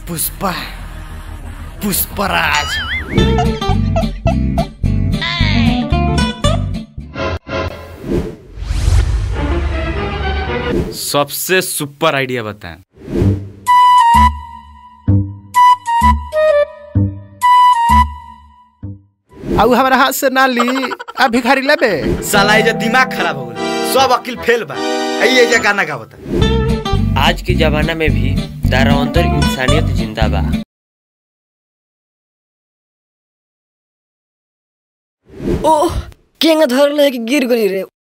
पुष्पा पुष्पराज सबसे super idea बताएं आउ हमारा हाथ से ना ली आ भिखारी लेबे साला ये जो दिमाग खराब हो गया सब अकिल फेल बा ये जे गाना का बता आज के जमाना में भी तारा अंदर इंसानियत जिंदा बा ओह केंगा धरल है कि गिर गई रे